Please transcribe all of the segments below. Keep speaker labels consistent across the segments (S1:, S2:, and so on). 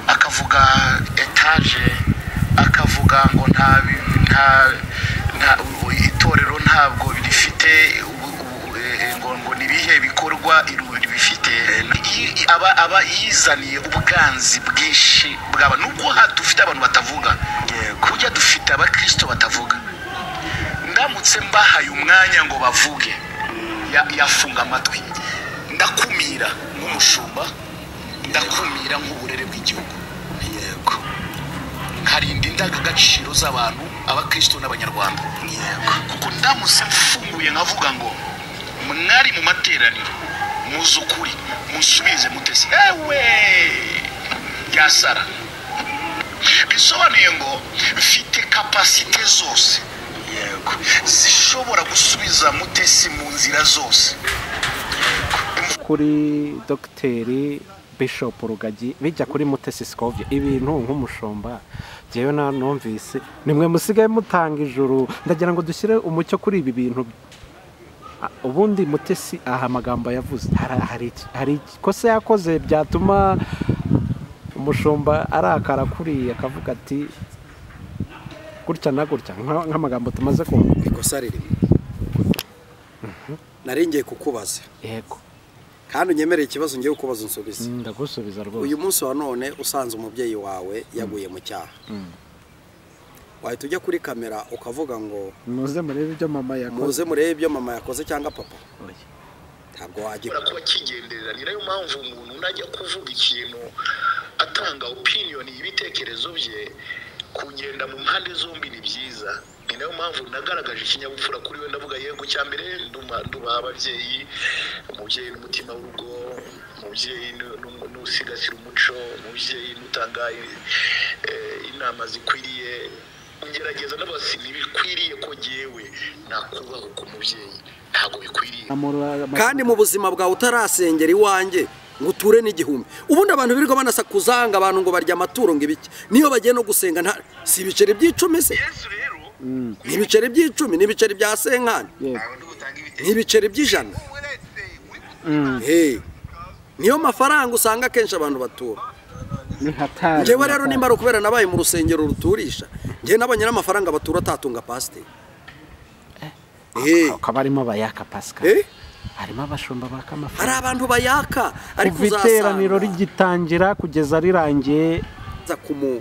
S1: akavuga etaje akavuga ngo nta nta nta itorero ntabwo rifite ngo ngo ni ibihe bikorwa irubiri bifite aba aba yizaniye ubwanzi bwinshi bwaba nubwo dufite abantu batavuga kujya dufite abakirisito batavuga ndamutse mbahaye umwanya ngo bavuge yafunga amatwi ndakumira nk'umushumba ndakumira nk'uburere bw'igihugu yego nkarinda indangagaciro z'abantu abakirisito n'abanyarwanda yego kuko ndamutse mfunguye nkavuga ngo mwari mu materaniro muzi ukuri musubize mutesi ewe yasara bisobanuye ngo mfite kapasite zose yego zishobora gusubiza mutesi mu nzira zose
S2: kuri dogiteri Bishop rugagi bijya kuri mutesi sikovye ibintu nk'umushumba njyewe na numvise nimwe musigaye mutanga ijuru ndagira ngo dushyire umucyo kuri ibi bintu ubundi mutesi aha amagambo yavuze hari ikosa yakoze byatuma umushumba arakara kuriya akavuga ati gutya na gutya nk'amagambo tumaze kumva
S3: ikosa ririmo naringiye kukubaza
S2: yego
S3: kandi unyemereye ikibazo ngiye kukubaza unsubize
S2: ndagusubiza rwose
S3: uyu munsi wa none usanze umubyeyi wawe yaguye mu cyaha wahita ujya kuri kamera ukavuga ngo
S2: muze murebe ibyo mama yakoze
S3: muze murebe ibyo mama yakoze cyangwa papa ntabwo wajya
S1: kuba kigenderera ni nayo mpamvu umuntu najya kuvuga ikintu atanga opiniyoni y'ibitekerezo bye kugenda mu mpande zombi ni byiza ni nayo mpamvu nagaragaje ikinyabupfura kuri we ndavuga yego cya mbere nduba ababyeyi umubyeyi n'umutima w'urugo umubyeyi n'usigasira umuco umubyeyi n'utanga inama zikwiriye ngerageza n'abasi ntibikwiriye ko ngewe nakubaho ku mubyeyi ntabwo bikwiriye
S3: kandi mu buzima bwawe utarasengera iwanjye ngo uture n'igihumbi ubundi abantu birirwa banasakuza ngo abantu ngo barya amaturo ngo ibiki niyo bagiye no gusenga nta si ibiceri by'icumi se
S1: yesu rero
S3: ni ibiceri by'icumi ni ibiceri bya senkani ni ibiceri by'ijana Eh, niyo mafaranga usanga akenshi abantu batura
S2: ni hatari
S3: ngewe rero nimba ari ukubera nabaye mu rusengero ruturisha ngewe nabonye n'amafaranga batura atatunga pasiteri Eh,
S2: akaba arimo abayaka pasika
S3: eh,
S2: harimo abashumba baka
S3: hari
S2: amafaranga
S3: abantu bayaka ariko
S2: kuva iteraniro rigitangira kugeza rirangiye
S3: nza kumu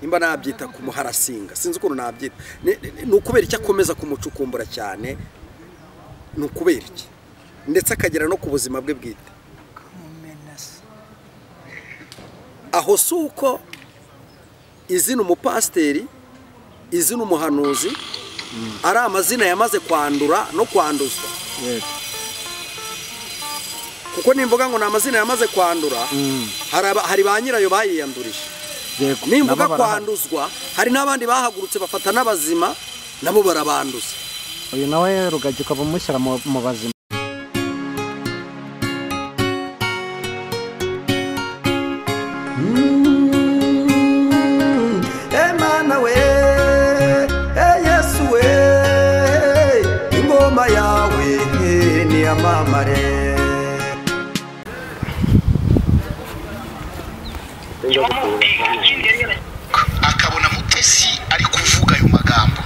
S3: nimba nabyita kumuharasinga sinzi ukuntu nabyita Ni- ni- ni ukubera icyo akomeza kumucukumbura cyane ni ukubera iki ndetse akagera no ku buzima bwe bwite aho si uko izina umupasiteri izina umuhanuzi ari amazina yamaze kwandura no kwanduzwa
S2: yego
S3: kuko nimvuga ngo ni amazina yamaze kwandura
S2: Mm.
S3: hari aba- hari ba nyirayo bayiyandurije
S2: yego
S3: nimbuga
S2: nabo barahari.
S3: kwanduzwa hari n'abandi bahagurutse bafata n'abazima nabo barabanduza
S2: uyu nawe rugagi ukaba umushyira mu mu bazima
S3: emana we yesu we ingoma yawe ni amamare
S1: akabona mutesi ari kuvuga ayo magambo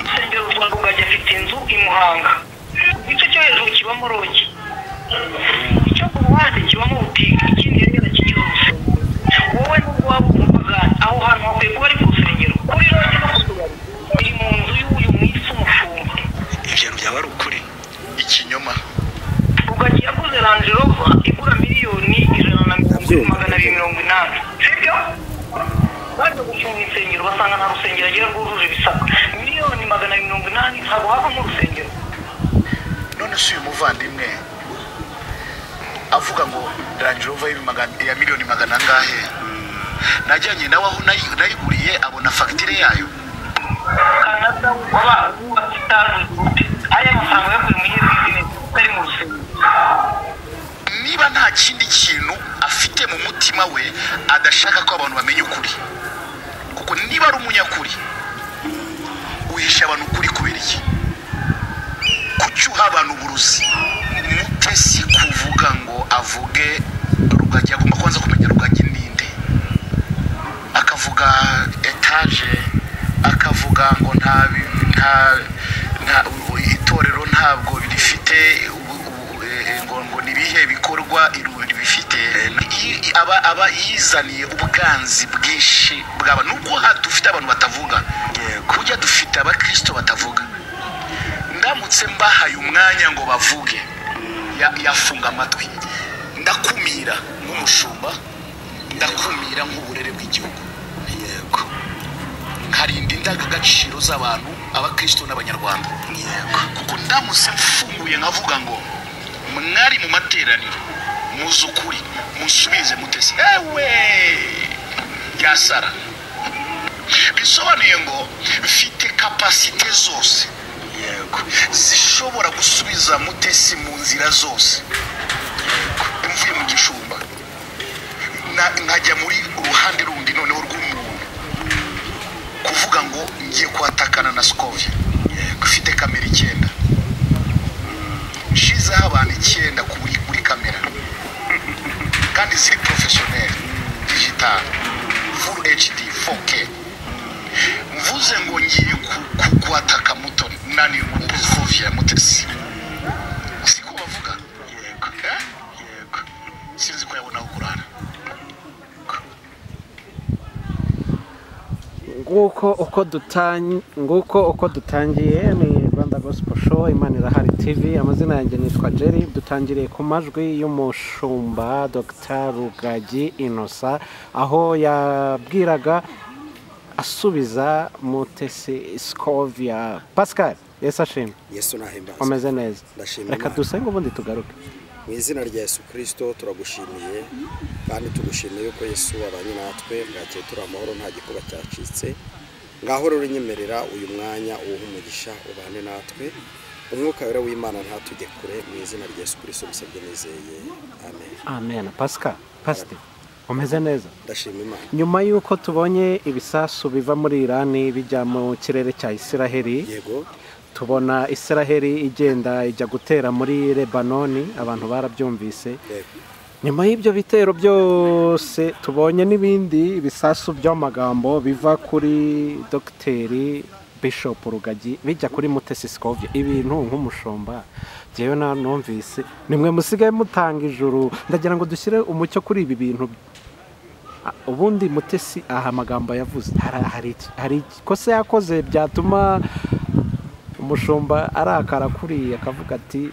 S4: urusengero rwa rugagi afite inzu i muhanga igice cyo hejuru kibamo rogi icyo ku ruhande kibamo butike ikindi rero kigize urusengero wowe n'ubwo waba umupagani aho hantu hakwiye kuba ari ku rusengero kuri rogi no ku tubari biri mu nzu y'uyu mwisi umushumba
S1: ibyo byaba ari ukuri ikinyoma
S4: rugagi yaguze range rover igura miliyoni ijana na mirongo ine magana abiri mirongo inani sibyo baje gufunga insengero basanga nta rusengero agira rwujuje ibisabwa miliyoni magana abiri mirongo inani ntabwo havamo urusengero
S1: none se uyu muvandimwe avuga ngo rangerova ya miliyoni magana angahe najyanye nawe aho nayi- nayiguriye abona fagitire yayo
S4: kanada waba wubatse itaje gute ariya mafaranga yaguye mu ihe bizine utari mu rusengero
S1: niba nta kindi kintu afite mu mutima we adashaka ko abantu bamenya ukuri kuko niba ari umunyakuri uhisha abantu ukuri kubera iki kucyuha abantu uburuzi mutesi kuvuga ngo avuge rugagi agomba kubanza kumenya rugagi ninde akavuga etaje akavuga ngo nta bi- nta- nta itorero ntabwo rifite ubu- ubu- eh, ngo ngo ni ibihe bikorwa iruri bifite I- i- aba aba yizaniye ubwanzi bwinshi bwaba nuko ha- dufite abantu batavuga kujya dufite abakristo batavuga ndamutse mbahaye umwanya ngo bavuge ya- yafunga amatwi ndakumira nk'umushumba ndakumira nk'uburere bw'igihugu yego nkarinda indangagaciro z'abantu abakristo n'abanyarwanda yego kuko ndamutse mfunguye nkavuga ngo mwari mu materaniro muzi ukuri musubize mutesi ewe yasara bisobanuye ngo mfite kapasite zose yego zishobora gusubiza mutesi mu nzira zose Yego. mvuye mu gishumba na- nkajya muri uruhande rundi noneho rw'umuntu kuvuga ngo ngiye kuhatakana na sikovye ufite kamera icyenda nshizeho abantu icyenda ku buri buri kamera kandi ziri porofeshoneri digital full hd 4k mvuze ngo ngiye ku- ku- kuhataka muto nani kovye mutesi siko bavuga yego eh? yego sinzi ko yabona kurara
S2: nguko uko dutangiye nguko uko dutangiye ni rwanda gospel show imana irahari tv amazina yanjye nitwa jerry dutangiriye ku majwi y'umushumba dr rugagi inosa aho yabwiraga asubiza mutesi scovia pascal yesu ashimwe
S3: yesu nahimbaza
S2: umeze neza
S3: Ndashima
S2: reka
S3: Imana.
S2: dusenge ubundi tugaruke
S3: mu izina rya yesu kirisito turagushimiye kandi tugushimiye ko yesu abanye natwe bwakeye turi amahoro nta gikuba cyacitse ngaho rero unyemerera uyu mwanya uwuhe umugisha ubane natwe umwuka wera w'imana ntatujye kure mu izina rya yesu kirisito bisabye nizeye amen
S2: amen pascal pasite umeze neza
S3: ndashima imana
S2: nyuma y'uko tubonye ibisasu biva muri irani bijya mu kirere cya isiraheli
S3: yego
S2: tubona isiraheli igenda ijya gutera muri lebanoni abantu barabyumvise
S3: yego
S2: nyuma y'ibyo bitero byose tubonye n'ibindi bisasu by'amagambo biva kuri dogiteri bishop rugagi bijya kuri mutesi sikovye ibintu nk'umushumba njyewe na numvise nimwe musigaye mutanga ijuru ndagira ngo dushyire umucyo kuri ibi bintu Ah, ubundi mutesi aha amagambo yavuze hari- hari iki- hari ikosa yakoze byatuma umushumba arakara kuri akavuga ati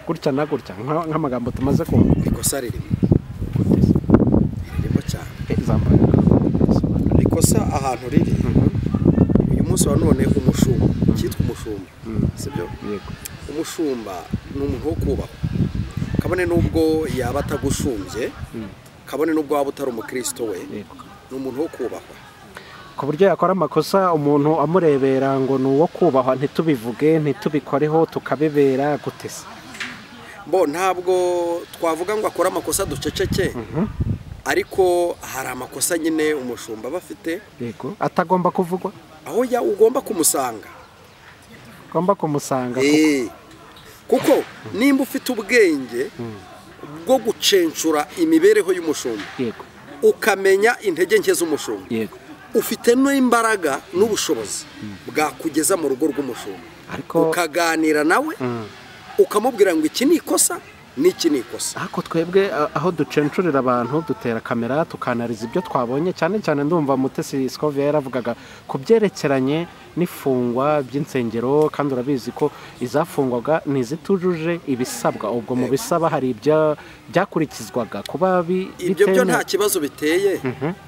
S2: gutya na gutya nka- nk'amagambo tumaze kumva
S3: ikosa ririmo
S2: Mutesi,
S3: ririmo cyane
S2: eh, zambaye.
S3: ikosa ahantu riri uyu munsi wa none umushumba cyitwa umushumba
S2: Mhm.
S3: sibyo
S2: Yego.
S3: umushumba ni umuntu wo kubahwa kabone n'ubwo yaba atagushumbye kabone n'ubwo waba utari umukirisito we
S2: Yego.
S3: ni umuntu wo kubahwa
S2: ku buryo yakora amakosa umuntu amurebera ngo ni uwo kubahwa ntitubivuge ntitubikoreho tukabibera gutesi
S3: bo ntabwo twavuga ngo akore amakosa duceceke ariko hari amakosa nyine umushumba aba afite
S2: yego atagomba kuvugwa
S3: aho ya ugomba kumusanga
S2: ugomba kumusanga
S3: Eh, kuko nimba ufite ubwenge bwo gucenshura imibereho y'umushumba
S2: yego
S3: ukamenya intege nke z'umushumba
S2: yego
S3: ufite n'imbaraga n'ubushobozi bwakugeza mu rugo rw'umushumba
S2: ariko
S3: ukaganira nawe
S2: Mm.
S3: ukamubwira ngo iki ni ikosa n'iki ni ikosa
S2: ariko twebwe a- aho ducenshurira abantu dutera kamera tukanariza ibyo twabonye cyane cyane ndumva mutesi sikovia yaravugaga ku byerekeranye n'ifungwa by'insengero kandi urabizi ko izafungwaga ntizitujuje ibisabwa ubwo mu bisaba hari ibya byakurikizwaga kuba bi-
S3: ibyo byo
S2: bitemewe.
S3: nta kibazo biteye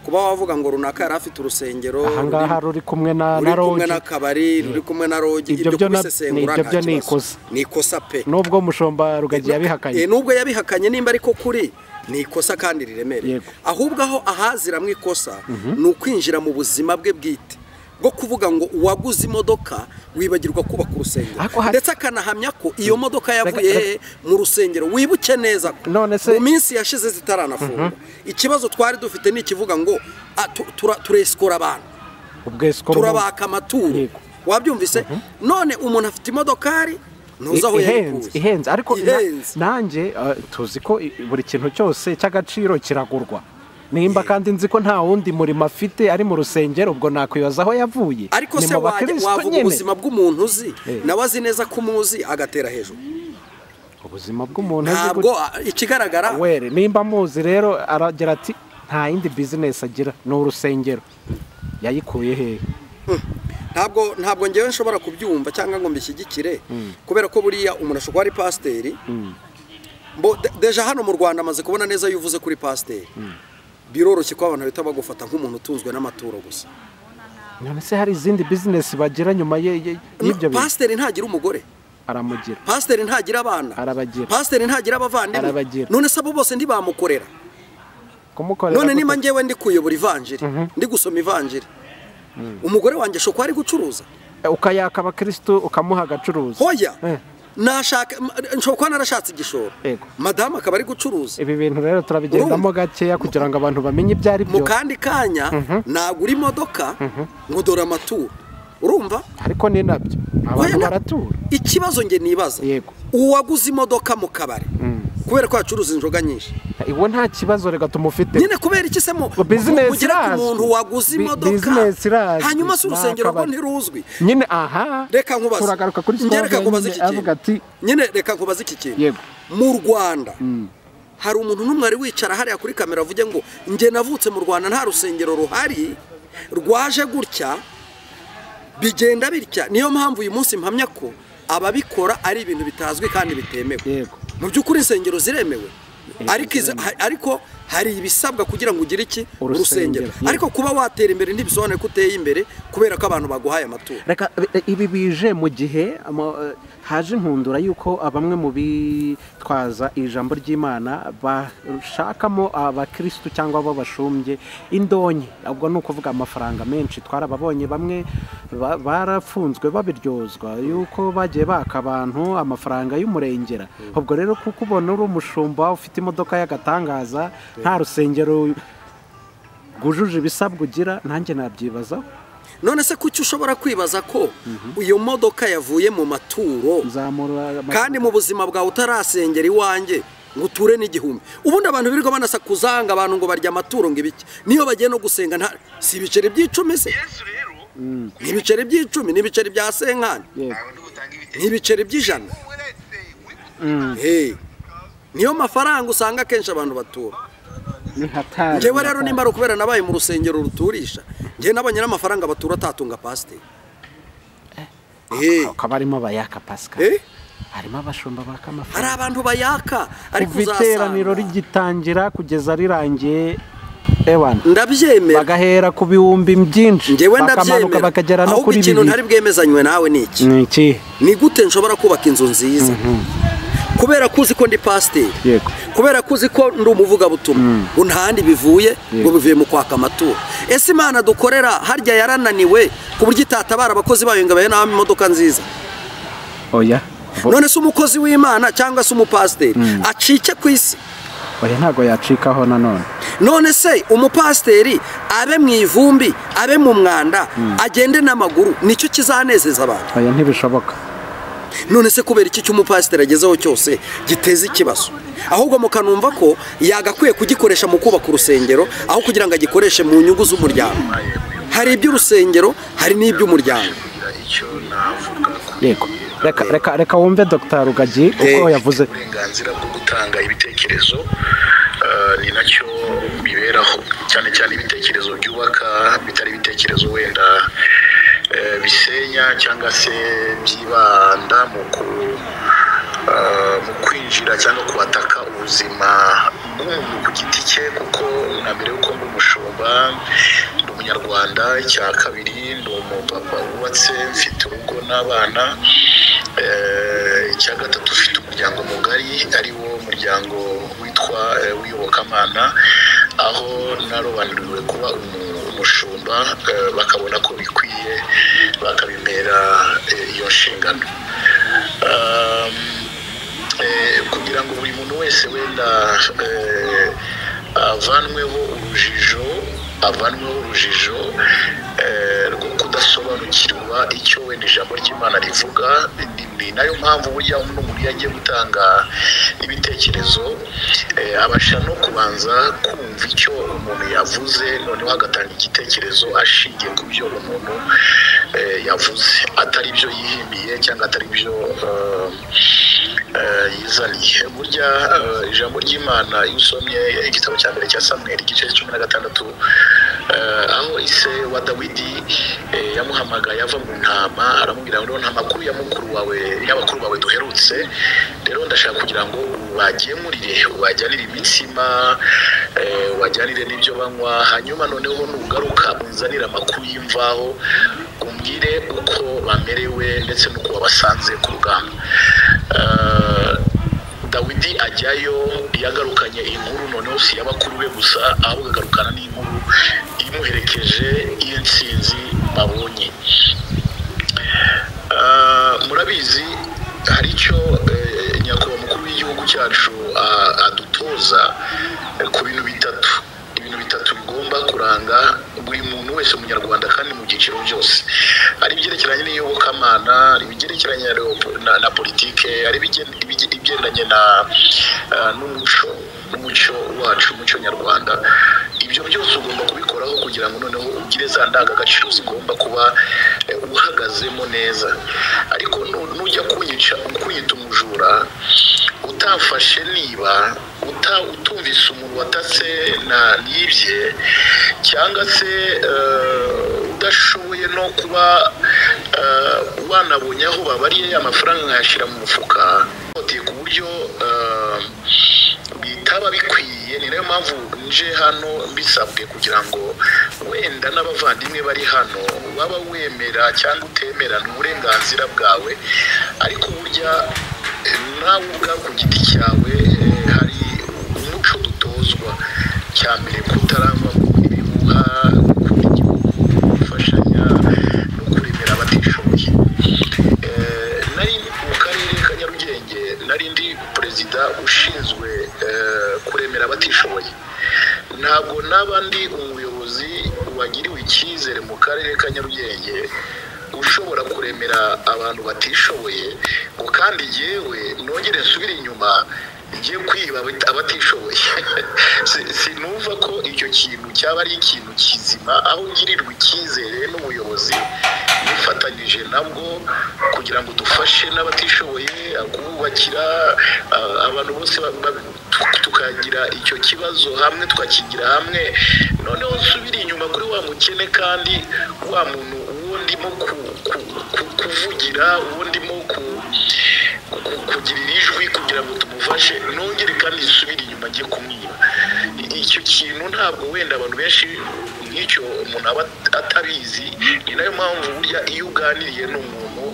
S3: kuba wavuga ngo runaka yari afite urusengero
S2: ahangaha ruri kumwe na
S3: ruri
S2: na
S3: kumwe
S2: rogi
S3: n'akabari ruri kumwe na rogi
S2: Ibyo byo na-
S3: kubisesengura
S2: ibyo
S3: nta
S2: byo ni
S3: kibazo.
S2: ikosa.
S3: ni ikosa pe
S2: nubwo mushumba rugagi
S3: Eh,
S2: yabihakanye
S3: nubwo yabihakanye nimba ariko kuri ni ikosa kandi riremereye
S2: Yego.
S3: ahubwo aho ahaziramwo ikosa ni ukwinjira mu buzima bwe bwite bwo kuvuga ngo uwaguze imodoka wibagirwa kubaka urusengero
S2: Ariko hari-
S3: ndetse akanahamya ko iyo modoka yavuye
S2: rega-
S3: hehe mu rusengero wibuke neza ko
S2: None se-
S3: mu minsi yashize zitaranafungwa ikibazo twari dufite ni ikivuga ngo "Ah, tu- tura- turesikora abantu
S2: ubwesko
S3: turabaka amaturo
S2: Yego.
S3: wabyumvise none umuntu afite imodokari ntuzi aho
S2: ihenze
S3: yayikuye
S2: ihenze ariko na-
S3: Ihenze.
S2: nanjye eh, tuzi ko i- buri kintu cyose cy'agaciro kiragurwa nimba kandi nzi ko nta wundi murimo afite ari mu rusengero ubwo nakwibaza aho yavuye
S3: ariko
S2: Ni
S3: se
S2: mu
S3: wajya
S2: bakristo
S3: wavuga
S2: nyene.
S3: ubuzima bw'umuntu uzi
S2: Eh.
S3: nawe azi neza ko umuzi agatera hejuru
S2: ubuzima bw'umuntu azi
S3: ntabwo
S2: gute.
S3: ah, ikigaragara
S2: were nimba muzi rero aragira ati nta yindi bizinesi agira ni urusengero yayikuye hehe
S3: ntabwo ntabwo ngewe nshobora kubyumva cyangwa ngo mbishyigikire kubera ko buriya umuntu ashobora kuba ari pasiteri Mbo- de- deja hano mu rwanda amaze kubona neza iyo uvuze kuri pasiteri biroroshye ko abantu bahita bagufata nk'umuntu utunzwe n'amaturo gusa
S2: none se hari izindi bizinesi bagira nyuma ye- ye- y'ibyo bintu
S3: pasiteri ntagira umugore
S2: aramugira
S3: pasiteri ntagira abana
S2: Arabagira.
S3: pasiteri ntagira abavandimwe
S2: Arabagira.
S3: none se abo bose ntibamukorera
S2: kumukorera
S3: none
S2: gute?
S3: niba ngewe ndi kuyobora ivanjiri ndi gusoma ivanjiri umugore wanjye ashobora kuba ari gucuruza
S2: Eh, ukayaka abakirisitu ukamuha agacuruza
S3: hoya
S2: Eh.
S3: nashaka m- nshobora kuba narashatse igishoro
S2: Yego.
S3: madamu akaba ari gucuruza
S2: ibi bintu rero turabigendamo gakeya kugira ngo abantu bamenye ibyo ari
S3: mu
S2: byo
S3: kandi kanya nagura imodoka ngo dore amaturo urumva
S2: ariko ni nabyo abantu
S3: Hoya na-
S2: baratura
S3: ikibazo nge nibaza
S2: Yego.
S3: uwaguze imodoka mu kabari kubera ko yacuruza inzoga nyinshi
S2: iwe nta kibazo rega tumufite
S3: nyine kubera iki se mu
S2: Ngo business
S3: mugira ku
S2: irazwi.
S3: muntu waguze
S2: Bi-
S3: imodoka
S2: business irazwi.
S3: hanyuma si
S2: Nta
S3: urusengero rwo
S2: kabari.
S3: ntiruzwi
S2: nyine aha
S3: reka nkubaze
S2: turagaruka kuri
S3: Nge reka
S2: sitade
S3: nkubaze
S2: nyine
S3: iki
S2: avuga ati
S3: kintu nyine reka nkubaze iki kintu
S2: Yego.
S3: mu rwanda hari umuntu n'umwe ari wicara hariya kuri kamera avuge ngo njye navutse mu rwanda nta rusengero ruhari rwaje gutya bigenda bitya niyo mpamvu uyu munsi mpamya ko ababikora ari ibintu bitazwi kandi bitemewe
S2: yego
S3: mu by'ukuri insengero ziremewe
S2: Eh,
S3: ariko izi- ha- ariko hari ibisabwa kugira ngo ugire iki
S2: Urusengero,
S3: urusengero
S2: yeah.
S3: ariko kuba watera imbere ntibisobanuye ko uteye imbere kubera ko abantu baguhaye amaturo
S2: reka eh, ibi bije mu gihe ama- eh, haje inkundura y'uko bamwe mu bitwaza ijambo ry'imana bashakamo abakirisitu cyangwa abo bashumbye indonke ubwo ni ukuvuga amafaranga menshi twarababonye bamwe ba- barafunzwe babiryozwa y'uko bagiye baka abantu amafaranga y'umurengera ubwo rero kuko ubona uri umushumba ufite imodoka y'agatangaza nta rusengero rwujuje ibisabwa ugira nanjye nabyibazaho
S3: none se kuki ushobora kwibaza ko iyo modoka yavuye mu maturo
S2: nzamura amafaranga.
S3: kandi mu buzima bwawe utarasengera iwanjye ngo uture n'igihumbi ubundi abantu birirwa banasakuzanga abantu ngo barya amaturo ngo ibiki niyo bagiye no gusenga nta si ibiceri by'icumi se
S1: yesu rero
S3: ni ibiceri by'icumi ni ibiceri bya senkani
S2: Yego.
S1: ntabwo ndi butange
S3: ni
S1: ibitekerezo
S3: ibiceri by'ijana Hey, niyo mafaranga usanga akenshi abantu batura
S2: ni hatari
S3: njyewe rero nimba ari ukubera nabaye mu rusengero ruturisha njyewe nabonye n'amafaranga batura atatunga pasiteri Eh,
S2: hakaba harimo abayaka pasika
S3: Eh?
S2: harimo abashumba baka
S3: hari
S2: amafaranga
S3: abantu bayaka ariko
S2: kuva iteraniro
S3: uzasanga
S2: rigitangira kugeza rirangiye ewana
S3: ndabyemera
S2: bagahera ku bihumbi byinshi
S3: njyewe
S2: bakamanuka
S3: ndabyemera
S2: bakagera no
S3: ahubwo
S2: kuri
S3: ikintu
S2: bibiri
S3: ntari bwemezanywe nawe ni iki
S2: ni iki
S3: ni gute nshobora kubaka inzu nziza kubera ko uzi ko ndi pasiteri
S2: yego
S3: kubera ko uzi ko ndi umuvugabutumwa ngo nta handi bivuye ngo bivuye mu kwaka amaturo ese imana dukorera harya yarananiwe ku buryo itatabara abakozi bayo ngo abahe n'abamo imodoka nziza
S2: oya Bo-
S3: none se umukozi w'imana cyangwa se umupasiteri acike ku isi
S2: oya ntabwo yacikaho nanone
S3: none se umupasiteri abe mu ivumbi abe mu mwanda agende n'amaguru nicyo kizanezeza abantu
S2: oya ntibishoboka
S3: none se kubera iki cy'umupasiteri agezeho cyose giteza ikibazo ahubwo mukanumva ko yagakwiye kugikoresha mu kubaka urusengero aho kugira ngo agikoreshe mu nyungu z'umuryango hari iby'urusengero hari n'iby'umuryango
S1: kugira icyo navuga ku
S2: yego reka reka reka wumve dr rugagi uko
S3: Eh.
S2: yavuze
S1: uburenganzira bwo gutanga ibitekerezo eh, ni nacyo biberaho cyane cyane ibitekerezo byubaka bitari ibitekerezo wenda eh, bisenya cyangwa se byibanda mu ku eh, mu kwinjira cyangwa kubataka ubuzima bw'umuntu ku giti cye kuko na mbere y'uko ndi umushumba ndi umunyarwanda icya kabiri ndi umupapa wubatse mfite urugo n'abana Eh, icya gatatu ufite umuryango mugari ari wo muryango witwa eh, w'iyobokamana aho narobanuriwe kuba umu- umushumba eh, bakabona ko bikwiye bakabimera eh, iyo nshingano Um, eh, kugira ngo buri muntu wese wenda eh, avanweho urujijo avanweho urujijo eh, rwo kudasoba gusobanukirwa icyo wenda ijambo ry'imana rivuga ni- ni nayo mpamvu burya n'umuntu iyo agiye gutanga ibitekerezo eh, abasha no kubanza kumva icyo umuntu yavuze noneho agatanga igitekerezo ashingiye ku byo umuntu eh, yavuze atari ibyo yihimbiye cyangwa atari ibyo eh, yizaniye burya eh, ijambo ry'imana iyo usomye igitabo cya mbere cya samweri igice cumi na gatandatu eh, aho ise wa dawidi eh, yamuhamagaye ava mu ntama aramubwira ngo nta makuru ya mukuru wawe y'abakuru bawe duherutse rero ndashaka kugira ngo ubagemurire ubajyanire imitsima eh, ubajyanire n'ibyo banywa hanyuma noneho nugaruka unzanire amakuru y'imvaho umbwire uko bamerewe ndetse n'uko wabasanze ku rugamba Eh, dawidi ajyayo yagarukanye inkuru noneho si iy'abakuru be gusa ahubwo agarukana n'inkuru imuherekeje y'intsinzi babonye Ah, murabizi hari icyo eh, nyakubahwa mukuru w'igihugu cyacu ah, adutoza eh, ku bintu bitatu ibintu bitatu bigomba kuranga buri muntu wese umunyarwanda kandi mu byiciro byose ari ibyerekeranye n'iyobokamana ari ibyerekeranye na leop- na, na politike ari ibigen- ibige- ibigendanye na ah, n'umuco n'umuco wacu umuco nyarwanda ibyo byose ugomba kubikoraho kugira ngo noneho ugire za ndangagaciro zigomba kuba eh, uhagazemo neza ariko nu- nujya kunyica kunyita umujura utafashe niba uta utumvise umuntu watatse na nibye cyangwa se eh, udashoboye no kuba eh, wanabonye aho babariye amafaranga nkayashyira mu mufuka uteye ku buryo eh, bitaba bikwiye ni nayo mpamvu nje hano mbisabwe kugira ngo wenda n'abavandimwe bari hano waba wemera cyangwa utemera ni uburenganzira bwawe ariko burya eh, nawe ubwawe ku giti cyawe eh, hari umuco dutozwa cya mbere kutarangwa ibihuha gukunda igihugu gufashanya no kuremera abatishoboye Eh, nari ndi mu karere ka nyarugenge nari ndi perezida ushinzwe eh, kuremera abatishoboye ntabwo naba ndi umuyobozi wagiriwe icyizere mu karere ka nyarugenge ushobora kuremera abantu batishoboye ngo kandi yewe nongere nsubire inyuma ngiye kwiba abati- abatishoboye Si- sinumva ko icyo kintu cyaba ari ikintu kizima aho ngirirwa icyizere n'ubuyobozi nifatanyije nabwo kugira ngo dufashe n'abatishoboye kububakira ah, abantu bose ba- ba- tu- tukagira icyo kibazo hamwe tukakigira hamwe noneho nsubire inyuma kuri wa mukene kandi wa muntu uwo ndimo ku- ku- ku- kuvugira uwo ndimo ku- ku- kugirira ijwi kugira ngo tumufashe nongere kandi zisubire inyuma ajye kumwiba I- icyo kintu ntabwo wenda abantu benshi nk'icyo umuntu aba atabizi ni nayo mpamvu burya iyo uganiriye n'umuntu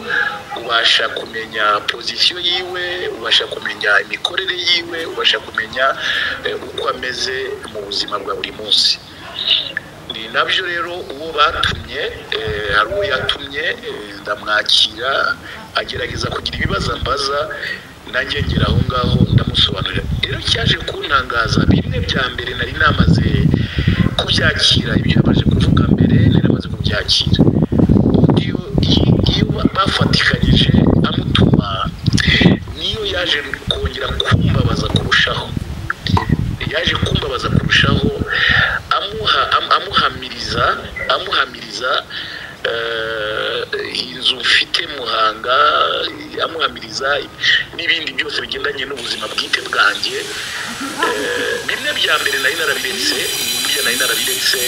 S1: ubasha kumenya pozisiyo yiwe ubasha kumenya imikorere yiwe ubasha kumenya eh, uko ameze mu buzima bwa buri munsi ni nabyo rero uwo batumye eh, hari uwo yatumye eh, ndamwakira agerageza kugira ibibazo ambaza nanjye ngera aho ngaho ndamusobanurira rero cyaje kuntangaza bimwe bya mbere nari namaze kubyakira ibyo yabanje kuvuga mbere nari namaze kubyakira undi iyo iyo bafatikanyije amutuma niyo yaje kongera kumbabaza kurushaho yaje kumbabaza kurushaho amuha am- amuhamiriza amuhamiriza eh, inzu mfite muhanga amuhamiriza n'ibindi byose bigendanye n'ubuzima bwite bwanjye Eh, bimwe bya mbere nari narabiretse burya nari narabiretse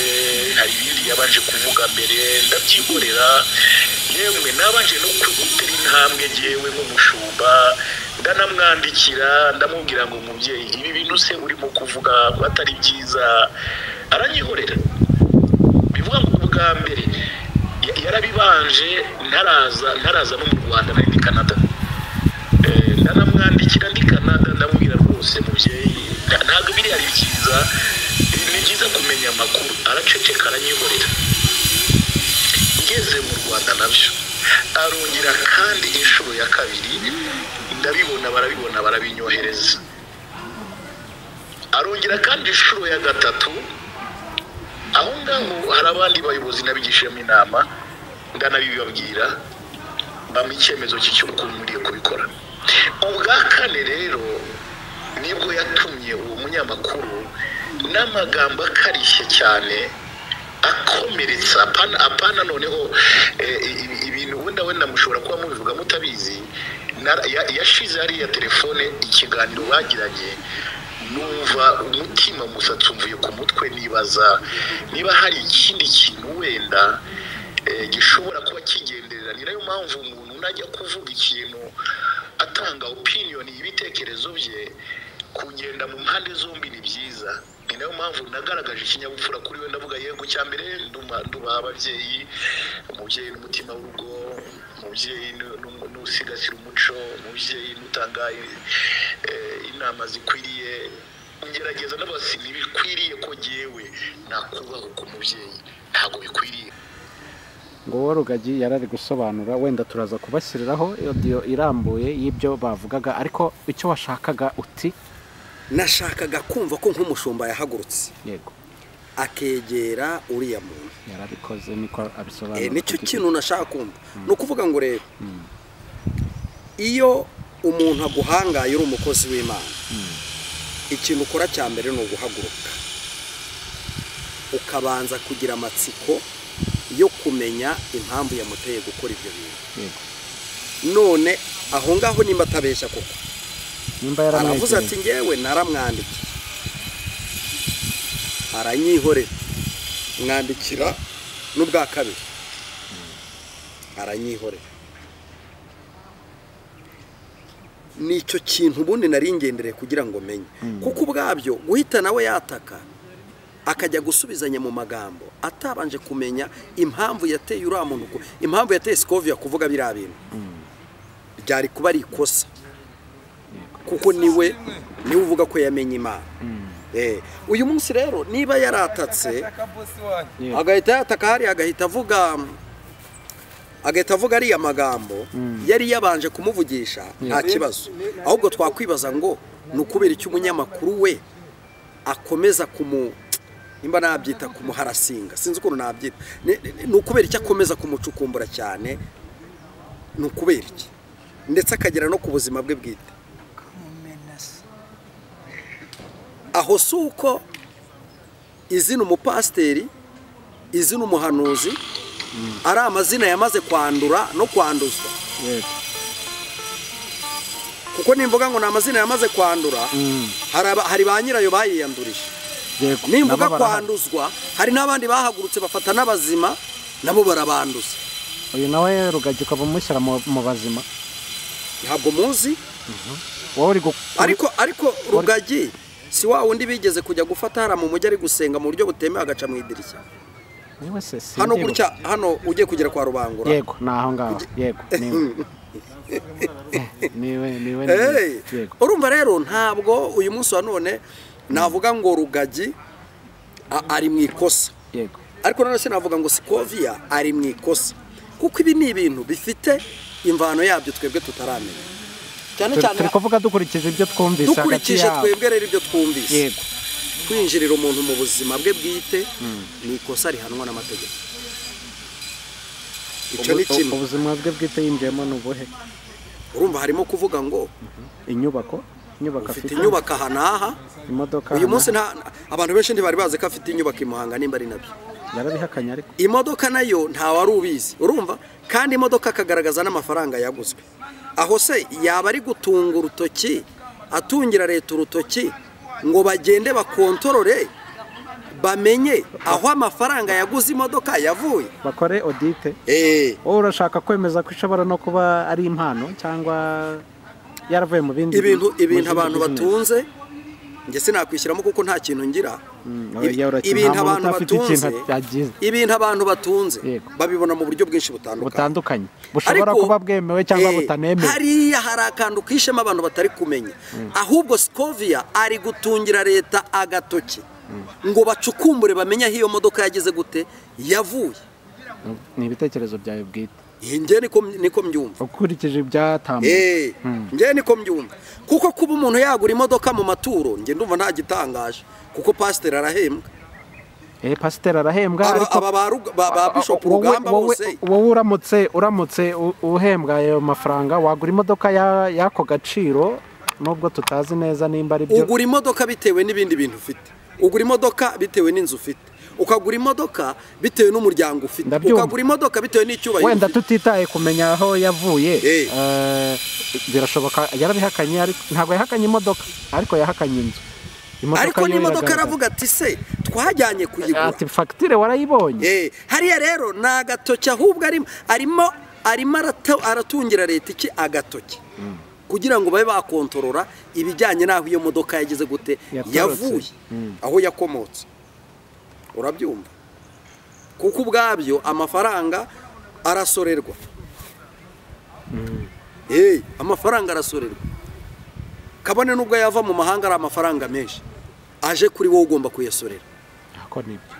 S1: hari ibindi yabanje kuvuga mbere ndabyikorera yemwe nabanje no gutera intambwe ngewe nk'umushumba ndanamwandikira ndamubwira ngo mubyeyi ibi bintu se urimo kuvuga ko atari byiza aranyihorera bivuga ngo ubwa mbere ya- yarabibanje ntaraza ntaraza no mu rwanda nari ndi canada Eh, ndanamwandikira ndi canada ndamubwira rwose mubyeyi nta- ntabwo biriya ari byiza ni byiza kumenya amakuru araceceka aranyihorera ngeze mu rwanda nabyo arongera kandi inshuro ya kabiri ndabibona barabibona barabinyohereza arongera kandi inshuro ya gatatu aho ngaho hari abandi bayobozi nabigishijemo inama bagenda n'abibabwira bampa icyemezo cy'ukuntu nkwiye kubikora ubwa kane rero nibwo yatumye uwo munyamakuru n'amagambo akarishye cyane akomeretsa apana apana noneho ibintu wenda wenda mushobora kuba mubivuga mutabizi yashize hariya telefone ikiganiro bagiranye numva umutima umusatsi umvuye ku mutwe nibaza niba hari ikindi kintu wenda gishobora kuba kigenderera ni nayo mpamvu umuntu najya kuvuga ikintu atanga opiniyoni y'ibitekerezo bye kugenda mu mpande zombi ni byiza ni nayo mpamvu nagaragaje ikinyabupfura kuri we ndavuga yego cya mbere ndubaha ababyeyi umubyeyi n'umutima w'urugo umubyeyi n'usigasira umuco umubyeyi n'utanga inama zikwiriye ngerageza n'abasi ntibikwiriye ko ngewe nakubaho ku mubyeyi ntabwo bikwiriye
S2: ngo rugagi yarari gusobanura wenda turaza kubashyiriraho iyo irambuye y'ibyo bavugaga ariko icyo washakaga uti
S3: nashakaga kumva ko nk'umushumba yahagurutse
S2: yego
S3: akegera uriya muntu
S2: yarabikoze niko abisobanura
S3: nicyo kintu nashaka kumva ni ukuvuga ngo rero iyo umuntu aguhangaye uri umukozi w'imana ikintu ukora cya mbere ni uguhaguruka ukabanza kugira amatsiko yo kumenya impamvu yamuteye gukora ibyo bintu none aho ngaho nimba atabeshya koko aravuze ati ngewe naramwandikiye aranyihorera mwandikira n'ubwa kabiri aranyihorera nicyo kintu ubundi nari ngendereye kugira ngo menye kuko ubwabyo guhita nawe yataka akajya gusubizanya mu magambo atabanje kumenya impamvu yateye uriya muntu impamvu yateye sikoviya kuvuga biriya bintu byari kuba ari ikosa kuko niwe niwe uvuga ko yamenye imana uyu munsi rero niba yaratatse agahita yataka hariya agahita avuga agahita avuga ariya magambo yari yabanje kumuvugisha nta kibazo ahubwo twakwibaza ngo ni ukubera icyo umunyamakuru we akomeza kumu nimba nabyita kumuharasinga sinzi ukuntu nabyita ni ukubera icyo akomeza kumucukumbura cyane ni ukubera iki ndetse akagera no ku buzima bwe bwite aho si uko izina umupasiteri izina umuhanuzi ari amazina yamaze kwandura no kwanduzwa kuko nimvuga ngo ni amazina yamaze kwandura hari ba nyirayo bayiyandurije nimbuga kwanduzwa hari n'abandi bahagurutse bafata n'abazima nabo barabanduza
S2: uyu nawe rugagi ukaba umushyira mu bazima
S3: ntabwo muzi ariko ariko rugagi si wa wundi bigeze kujya gufata hariya mu mujyi ari gusenga mu buryo butemewe agaca mu idirishya hano gutya hano ugiye kugera kwa rubangura
S2: yego ni aho ngaho yego niwe niwe
S3: urumva rero ntabwo uyu munsi wa none navuga ngo rugagi ari mu ikosa ariko nanone navuga ngo sikoviya ari mu ikosa kuko ibi ni ibintu bifite imvano yabyo twebwe tutaramenya
S2: cyane cyane turi kuvuga dukurikije ibyo twumvise hagati
S3: dukurikije twebwe rero ibyo twumvise kwinjirira umuntu mu buzima bwe bwite ni ikosa rihanwa n'amategeko icyo ni kimwe
S2: ubuzima bwe bwite yinjiyemo ni ubuhe
S3: urumva harimo kuvuga ngo
S2: inyubako
S3: inyubako afite inyubako aha n'aha
S2: imodoka
S3: uyu munsi abantu benshi ntibari bazi ko afite inyubako i muhanga nimba ari nabyo
S2: yarabihakanye ariko
S3: imodoka nayo wari ubizi urumva kandi imodoka akagaragaza n'amafaranga yaguzwe aho se yaba ari gutunga urutoki atungira leta urutoki ngo bagende bakontorore bamenye aho amafaranga yaguze imodoka yavuye
S2: bakore odite wowe urashaka kwemeza ko ishobora no kuba ari impano cyangwa yaravuye mu bindi
S3: ibintu ibintu abantu batunze njye sinakwishyiramo kuko nta kintu ngira ibintu abantu batunze ibintu abantu batunze babibona mu buryo bwinshi
S2: butandukanye bushobora kuba bwemewe cyangwa butanemewe
S3: hariya hari akantu kishema abantu batari kumenya ahubwo sikoviya ari gutungira leta agatoki ngo bacukumbure bamenye aho iyo modoka yageze gute yavuye
S2: ni ibitekerezo byawe bwite
S3: njye niko mbyumva
S2: ukurikije ibyatambutse
S3: njye niko mbyumva kuko kuba umuntu yagura imodoka mu maturo njye ndumva nta gitangaje kuko pasiteri arahembwa
S2: eh pasiteri arahembwa
S3: Aba-
S2: ariko
S3: aba ba Rug- ba- ba Bishop
S2: wowe-
S3: Rugamba
S2: wowe-
S3: bose.
S2: wowe uramutse uramutse u- uhembwa ayo mafaranga wagura imodoka ya- y'ako gaciro nubwo tutazi neza nimba ari byo
S3: ugura imodoka bitewe n'ibindi bintu ufite ugura imodoka bitewe n'inzu ufite ukagura imodoka bitewe n'umuryango ufite
S2: Ndabyumva.
S3: ukagura imodoka bitewe n'icyubahiro
S2: wenda
S3: ufite.
S2: tutitaye kumenya aho yavuye
S3: Eh.
S2: eh, birashoboka yarabihakanye ariko- ntabwo yahakanye imodoka ariko yahakanye inzu Imodoka
S3: ariko
S2: yo
S3: n'imodoka
S2: iragaragara.
S3: aravuga ati se twajyanye kuyigura
S2: ati fagitire warayibonye
S3: Eh, hariya rero ni agatoki ahubwo arimo arimo arimo arata- aratungira leta iki agatoki kugira ngo babe bakontorora ibijyanye n'aho iyo modoka yageze gute
S2: Yaturutse.
S3: yavuye aho yakomotse urabyumva kuko ubwabyo amafaranga arasorerwa Eh, amafaranga arasorerwa kabone n'ubwo yava mu mahanga ari amafaranga menshi aje kuri wowe ugomba kuyasorera
S2: Ako nibyo.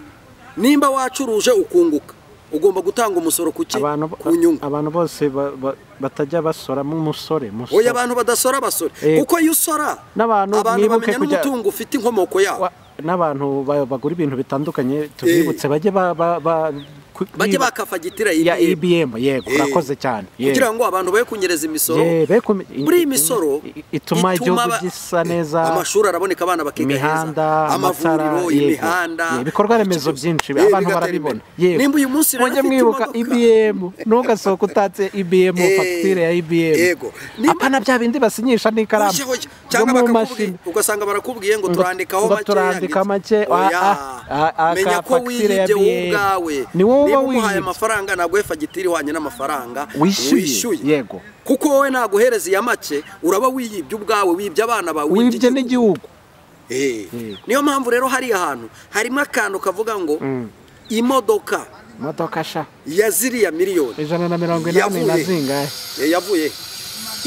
S3: nimba wacuruje ukunguka ugomba gutanga umusoro ku ki
S2: abantu bo-
S3: ku nyungu
S2: abantu bose ba- ba- batajya basoramo umusore musore.
S3: oya abantu badasora basora
S2: Eh.
S3: kuko iyo usora
S2: N'abantu mwibuke
S3: bamenya
S2: kujya-
S3: n'umutungo ufite inkomoko yabo
S2: Wa- n'abantu ba- bagura ibintu bitandukanye tubibutse bajye ba- ba- ba- ku-
S3: bajye
S2: biba-
S3: bakafagitura
S2: ya
S3: IBM,
S2: ibm yego
S3: Eh.
S2: urakoze cyane yego.
S3: kugira ngo abantu babe kunyereza imisoro
S2: Yeah, be kume- in-
S3: muri iyi
S2: in-
S3: misoro
S2: i- ituma igihugu
S3: aba-
S2: gisa neza,
S3: amashuri araboneka abana bakiga
S2: imihanda
S3: heza amavuriro
S2: amatara yego.
S3: imihanda
S2: Yeah, ibikorwa remezo
S3: ikigo-
S2: byinshi
S3: Eh,
S2: abantu
S3: bigatera
S2: barabibona
S3: imbere.
S2: yego
S3: nimba uyu munsi rero
S2: mujye
S3: afite
S2: mwibuka
S3: imodoka-
S2: ibm ntugasohoke utatse ibm
S3: Eh,
S2: fagitire ya ibm
S3: yego. Nimba-
S2: apana bya bindi basinyisha n'ikaramu
S3: Hoja, hoja.
S2: zo
S3: cyangwa
S2: mu
S3: bakakubwiye
S2: mashini
S3: ugasanga barakubwiye ngo
S2: Ngo-
S3: turandikaho
S2: ngo
S3: make
S2: turandika
S3: yanditse.
S2: make, ah,
S3: Oya.
S2: ah, ah, ah,
S3: menya
S2: ka
S3: ko
S2: fagitire ya
S3: wiyibye wowe
S2: BM.
S3: ubwawe
S2: Ni wowe uba
S3: niba umuhaye
S2: wiyibye.
S3: amafaranga ntabwo we fagitire ihwanye n'amafaranga
S2: Wishyuye, yego.
S3: kuko wowe ntabwo uhereza iya make uraba wiyibye ubwawe wibye abana bawe
S2: wibye
S3: igihugu.
S2: n'igihugu
S3: Eh.
S2: Eh.
S3: niyo mpamvu rero hariya hantu harimo akantu kavuga ngo
S2: Mm.
S3: imodoka
S2: imodoka sha
S3: ya ziriya miliyoni
S2: ijana na mirongo inani na
S3: Yavuye.
S2: zingahe
S3: Eh, yavuye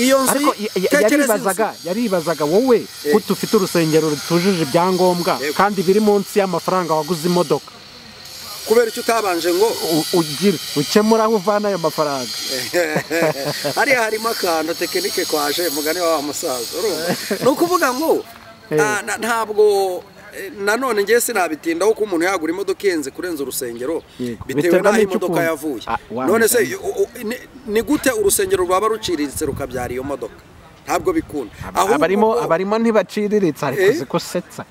S3: iyo nzu
S2: ariko ya- ya-
S3: tekereza inzu.
S2: yaribazaga yaribazaga wowe
S3: Eh.
S2: ko ufite urusengero rutujuje ibyangombwa
S3: Yego.
S2: kandi biri munsi y'amafaranga waguze imodoka
S3: kubera icyo utabanje ngo
S2: U- ugira ukemura aho uvana ayo mafaranga
S3: hariya harimo akantu tekinike kwaje mugani wa wa musaza urumva ni ukuvuga ngo
S2: Eh.
S3: ah, na- ntabwo eh, nanone ngewe sinabitindaho ko umuntu yagura imodoka ihenze kurenza urusengero
S2: Yego.
S3: bitewe
S2: Biterwa
S3: n'aho
S2: n'icyo
S3: imodoka
S2: ukunda.
S3: yavuye
S2: Ah, wamenya.
S3: none se u- u- ni- ni gute urusengero rwaba ruciriritse rukabyara iyo modoka ntabwo bikunda Ahubwo
S2: abarimo
S3: ngo
S2: abarimo ntibaciriritse ariko
S3: Eh.
S2: uzi ko usetsa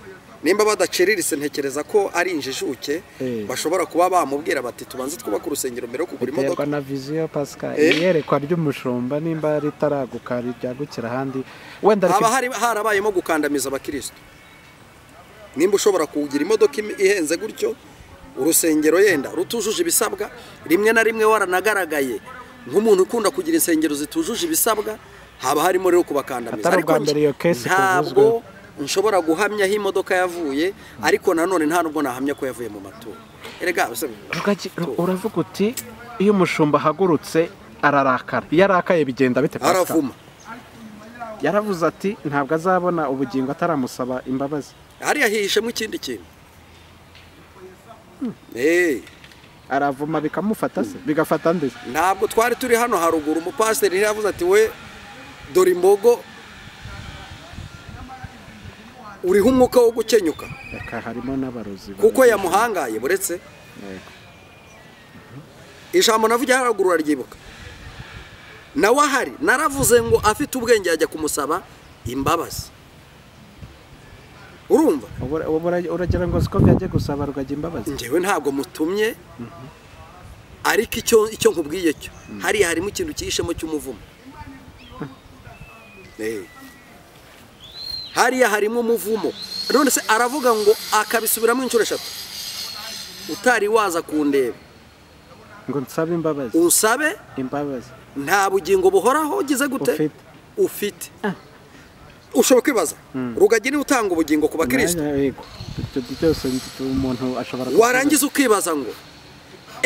S3: nimba badaciriritse ntekereza ko ari injijuke
S2: Eh.
S3: bashobora kuba bamubwira bati tubanze twubake urusengero mbere yo kugura imodoka
S2: biterwa na viziyo pascal
S3: Eh.
S2: iyerekwa ry'umushumba nimba ritaraguka ryagukira ahandi wenda
S3: haba
S2: rifite
S3: hari harabayemo gukandamiza abakirisitu nimba ushobora kugira imodoka im- ihenze gutyo urusengero yenda rutujuje ibisabwa rimwe na rimwe waranagaragaye nk'umuntu ukunda kugira insengero zitujuje ibisabwa haba harimo rero kubakandamiza
S2: Atari ubwa
S3: nj-
S2: mbere iyo case
S3: ntabwo
S2: ikuvuzweho.
S3: nshobora guhamya aho imodoka yavuye ariko nanone nta nubwo nahamya ko yavuye mu matora erega se-
S2: Rugagi, ur- uravuga uti iyo umushumba ahagurutse ararakara iyo arakaye bigenda bite Pascal?
S3: aravuma
S2: yaravuze ati ntabwo azabona ubugingo ataramusaba imbabazi
S3: hariya hihishemo ikindi kintu Eh.
S2: aravuma bikamufata se bigafata ndetse
S3: ntabwo twari turi hano haruguru umupasiteri yavuze ati we dore imbogo uriho umwuka wo gukenyuka
S2: reka harimo n'abarozi
S3: kuko yamuhangaye buretse
S2: Yego.
S3: ijambo navugiye haruguru aryibuka nawe ahari naravuze ngo afite ubwenge yajya kumusaba imbabazi urumva
S2: Ubu- ubu ura- uragira ngo siko byajya gusaba rugagi imbabazi
S3: njyewe ntabwo mutumye ariko icyo icyo nkubwiye cyo hariya harimo ikintu cyihishemo cy'umuvumo Eh. hariya harimo umuvumo none se aravuga ngo akabisubiramo inshuro eshatu utari waza kundeba
S2: ngo nsabe imbabazi
S3: unsabe
S2: imbabazi
S3: nta bugingo buhoraho ugize gute
S2: Ufite.
S3: ufite ushobora kwibaza rugagi niwe utanga ubugingo ku bakirisitu
S2: Mwanya, yego. Ibyo byose ndi- umuntu ashobora kuvuga.
S3: warangiza ukibaza ngo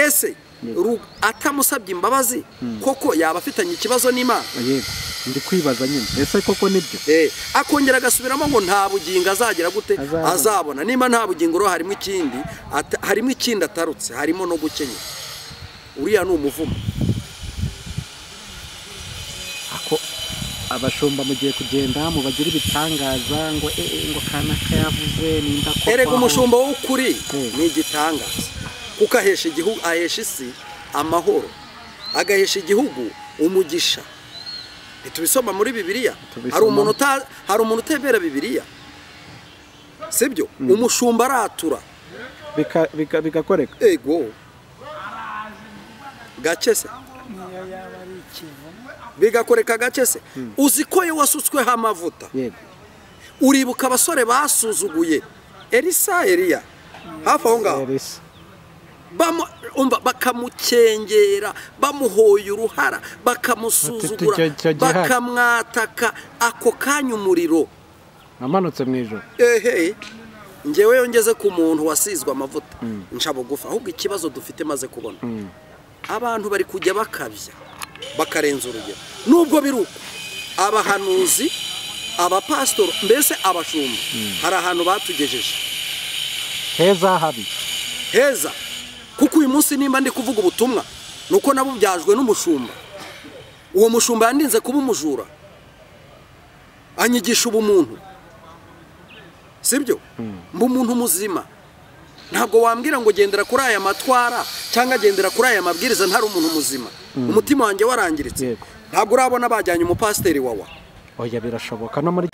S3: ese Ru- atamusabye imbabazi koko yaba afitanye ikibazo n'imana
S2: yego ndi kwibaza nyine ese koko nibyo
S3: Eh, akongera agasubiramo ngo nta bugingo azagira gute
S2: Azabona.
S3: azabona niba nta bugingo rero harimo ikindi ata- harimo ikindi atarutse harimo no gukenya uriya ni umuvumo
S2: ako abashumba mugiye kugenda mubagira ibitangaza ngo eh, eh, ngo kana kayavuze ninda ko
S3: erega
S2: kwaho."
S3: umushumba w'ukuri
S2: Mm.
S3: ni igitangaza kuko ahesha igihugu ahesha isi amahoro agahesha igihugu umugisha ntitubisoma muri bibiliya
S2: Tubisoma.
S3: hari umuntu uta- hari umuntu utembera bibiliya sibyo umushumba aratura
S2: Bika- bika- bigagoreka
S3: ego gake se
S5: niyo yaba ari ikivumu
S3: bigakoreka gake se uzi ko iyo wasutsweho amavuta
S2: yego
S3: uribuka abasore basuzuguye elisa eliya hafi aho ngaho
S2: Elisa.
S3: bamu- umva, bakamukengera bamuhoye uruhara bakamusuzugura
S2: Ati, icyo- icyo gihari.
S3: bakamwataka ako kanya umuriro
S2: namanutse mu ijoro
S3: ehe ngewe yongeze ku muntu wasizwe amavuta nca bugufi ahubwo ikibazo dufite maze kubona abantu bari kujya bakabya bakarenza urugero nubwo biri uko abahanuzi abapasitori mbese abashumba hari ahantu batugejeje
S2: heza habi
S3: heza kuko uyu munsi nimba ndi kuvuga ubutumwa ni uko nabubyajwe n'umushumba uwo mushumba yandinze kuba umujura anyigisha ubumuntu sibyo mba umuntu muzima ntabwo wambwira ngo gendera kuri aya matwara cyangwa gendera kuri aya mabwiriza ntari umuntu muzima umutima wanjye warangiritse
S2: Yego.
S3: ntabwo urabona bajyanye umupasiteri wawa
S2: oya birashoboka no muri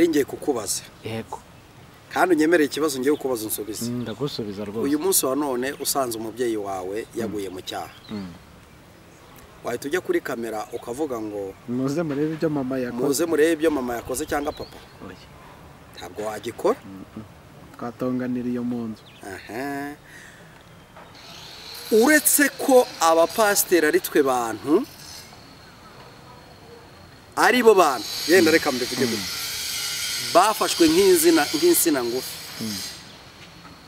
S3: ngiye kukubaza
S2: yego
S3: kandi unyemereye ikibazo ngiye kukubaza unsubize
S2: Mm, ndagusubiza rwose
S3: uyu munsi wa none usanze umubyeyi wawe yaguye mu cyaha wahita ujya kuri kamera ukavuga ngo
S2: muze murebe ibyo mama yakoze
S3: muze murebe ibyo mama yakoze cyangwa papa
S2: Oya,
S3: ntabwo wagikora
S2: twatonganira iyo mu nzu
S3: Aha. uretse ko abapasiteri ari twe bantu ari bo bantu yenda reka mbivuge gutya bafashwe nk'inzina nk'insina ngufi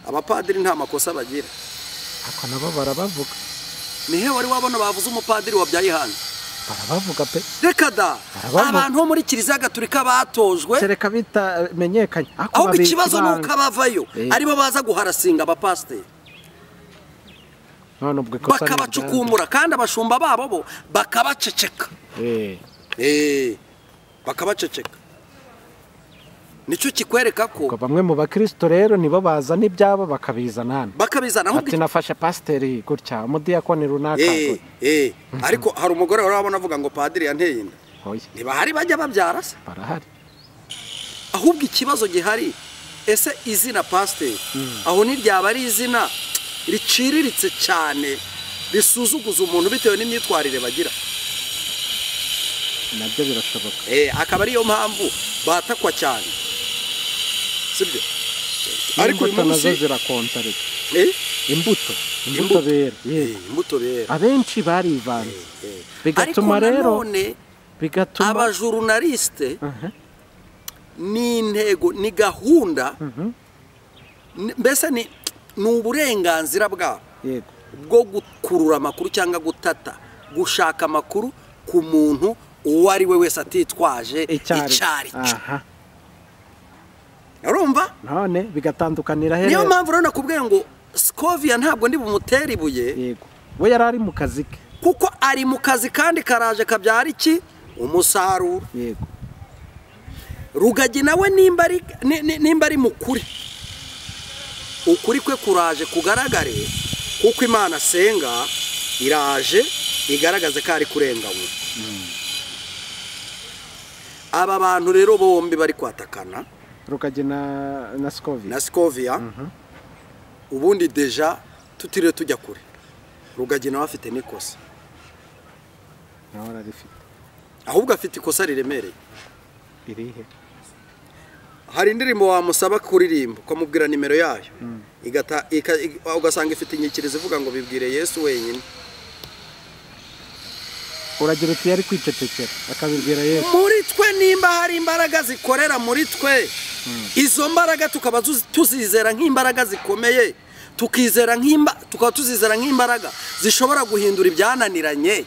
S3: abapadiri nta makosa bagira
S2: ako nabo barabavuga
S3: ni he wari wabona bavuze umupadiri wabyaye hanze
S2: barabavuga pe
S3: reka da
S2: Arabamu-
S3: abantu bo muri kiliziya gatolika batojwe
S2: kereka bitamenyekanye ariko
S3: ahubwo
S2: babika
S3: ikibazo ni uko
S2: ibanga.
S3: abavayo
S2: Eh.
S3: aribo baza guharasinga abapasiteri
S2: none ubwo ikosa ni iryabo.
S3: bakabacukumbura kandi abashumba babo bo bakabaceceka
S2: Eh,
S3: Eh, bakabaceceka nicyo kikwereka
S2: ubwo
S3: ko
S2: bamwe mu bakirisito rero nibo bazana ibyabo bakabizana hano
S3: bakabizana ahubwo
S2: ati nafashe pasiteri gutya umudiyakoni runaka
S3: Eh, eh, ariko hari umugore wari wabona avuga ngo padiri yanteye inda
S2: oya
S3: ntibahari bajya babyara se
S2: barahari
S3: ahubwo ikibazo gihari ese izina pasiteri aho ntiryaba ari izina riciriritse cyane risuzuguza umuntu bitewe n'imyitwarire bagira
S2: nabyo birashoboka
S3: Eh, akaba ariyo mpamvu batakwa cyane sibyo ariko uyu
S2: imbuto nazo
S3: munsi
S2: zirakonta reka
S3: Eh,
S2: imbuto imbuto
S3: Imbuto.
S2: bera
S3: eh,
S2: yego
S3: imbuto bera
S2: abenshi barivanze
S3: Eh,
S2: bigatuma
S3: ariko
S2: rero
S3: nanone
S2: bigatuma
S3: abajurunalisite
S2: Aha.
S3: n'intego ni gahunda ni- mbese ni ni uburenganzira bwabo
S2: yego
S3: bwo gukurura amakuru cyangwa gutata gushaka amakuru ku muntu uwo ari we wese atitwaje
S2: icyari
S3: icyo ari cyo
S2: aha
S3: urumva
S2: none bigatandukanira
S3: niyo
S2: here
S3: mpamvu rero nakubwiye ngo sikoviya ntabwo ndi bumutere ibuye
S2: yego we yari ari mu kazi ke
S3: kuko ari mu kazi kandi karaje kabyara iki umusaruro
S2: yego
S3: rugagi nawe nimba ari ni- ni- nimba ari mukuri ukuri kwe kuraje kugaragare kuko imana asenga iraje igaragaze ko ari kurenganywa aba bantu rero bombi bari kwatakana
S2: rukajya na na sikovi
S3: na sikoviya ubundi deja tutiriwe tujya kure rugagi nawe afite n'ikosa
S2: nawe ararifite
S3: ahubwo afite ikosa riremereye
S2: irihe
S3: hari indirimbo wamusaba kuririmba ukamubwira nimero yayo igata- ika- ika- ugasanga ifite inyikirizo ivuga ngo bibwire yesu wenyine
S2: uragira uti yari kwicecekera akabibwira yesu
S3: muri twe nimba hari imbaraga zikorera muri twe izo mbaraga tukaba tuzi- tuzizera nk'imbaraga zikomeye tukizera nk'imba tukaba tuzizera nk'imbaraga zishobora guhindura ibyananiranye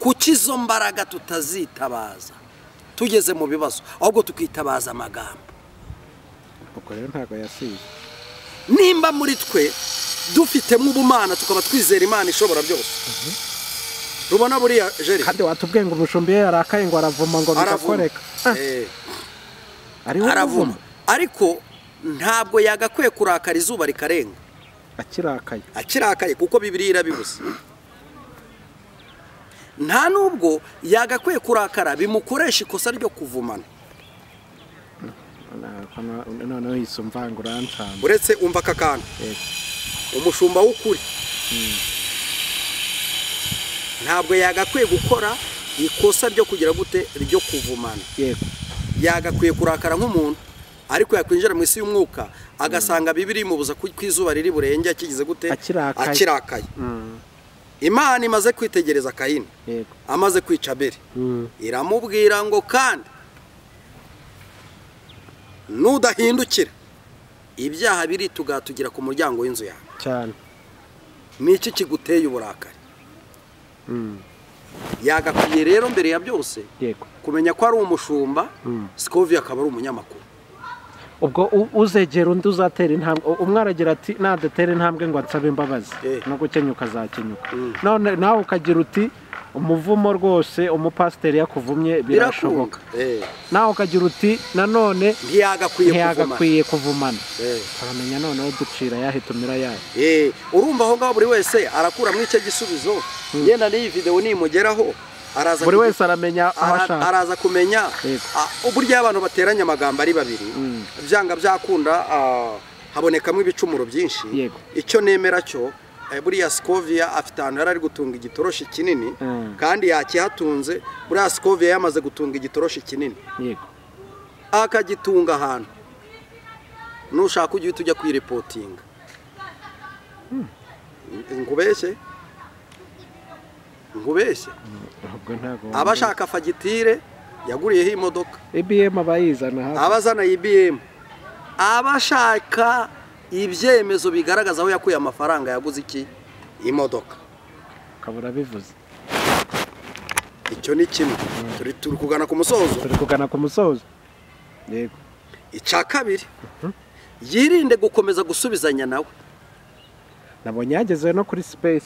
S3: kuki izo mbaraga tutazitabaza tugeze mu bibazo ahubwo tukitabaza amagambo
S2: ubwo rero ntabwo yasize
S3: nimba muri twe dufitemo ubumana tukaba twizera imana ishobora byose rubona buriya jeri
S2: kandi watubwiye ngo umushumbi we yarakaye ngo aravuma ngo
S3: aravuma
S2: bigakoreka Ah,
S3: Eh,
S2: ari we
S3: aravuma
S2: uvuma
S3: ariko ntabwo yagakwiye kurakara izuba rikarenga
S2: akirakaye
S3: akirakaye kuko bibiri irabibuze nta nubwo yagakwiye kurakara bimukoresha ikosa ryo kuvumana
S2: None- noneho yise umvanga urancana
S3: uretse umva aka kantu
S2: Yego.
S3: umushumba w'ukuri ntabwo yagakwiye gukora ikosa ryo kugira gute ryo kuvumana
S2: yego
S3: yagakwiye kurakara nk'umuntu ariko yakwinjira mu isi y'umwuka agasanga bibiri imubuza ku ku izuba riri burenge akigize gute
S2: Akirakaye.
S3: akirakaye
S2: Mm,
S3: imana imaze kwitegereza kayini
S2: yego
S3: amaze kwica abeli
S2: Mm,
S3: iramubwira ngo kandi nudahindukira ibyaha biri tugatugira ku muryango w'inzu yawe
S2: cyane
S3: ni iki kiguteye uburakari
S2: Mm,
S3: yagakwiye rero mbere ya byose
S2: yego
S3: kumenya ko ari umushumba
S2: Mm.
S3: sikovi akaba ari umunyamakuru
S2: ubwo u- uzegera undi uzatera intambwe u- umwe aragira ati nadatera intambwe ngo ansabe imbabazi
S3: Eh.
S2: no gukenyuka azakenyuka
S3: Mm.
S2: none nawe ukagira uti umuvumo rwose umupasiteri yakuvumye birashoboka
S3: Eh,
S2: nawe ukagira uti nanone
S3: ntiyagakwiye kuvumana
S2: ntiyagakwiye kuvumana
S3: Eh,
S2: turamenya noneho ducira ayahe tumira ayahe
S3: eh, urumva aho ngaho buri wese arakuramo icyo gisubizo yenda n'iyi videwo nimugeraho araza
S2: buri
S3: kugi-
S2: wese aramenya aho
S3: Ara-
S2: ashaka
S3: araza kumenya
S2: Yego.
S3: a- uburyo iyo abantu bateranye amagambo ari babiri
S2: Mm.
S3: byanga byakunda ah, habonekamo ibicumuro byinshi
S2: Yego.
S3: icyo nemera cyo eh, buriya sikovia afite ahantu yari ari gutunga igitoroshi kinini
S2: Mm.
S3: kandi yakihatunze buriya sikovia yamaze gutunga igitoroshi kinini
S2: yego
S3: akagitunga ahantu nushaka ujye uhita ujya kwiripotinga ngubeshye ngubeshye
S2: ubwo ntabwo
S3: aba ashaka fagitire yaguriyeho imodoka
S2: ibm abayizana hafi
S3: abazana ibm abashaka ibyemezo bigaragaza aho yakuye amafaranga yaguze iki imodoka
S2: ukabura bivuze
S3: icyo ni kimwe turi turi kugana ku musozo
S2: turi kugana ku musozo yego
S3: icya kabiri yirinde gukomeza gusubizanya nawe
S2: nabonye yagezewe no kuri space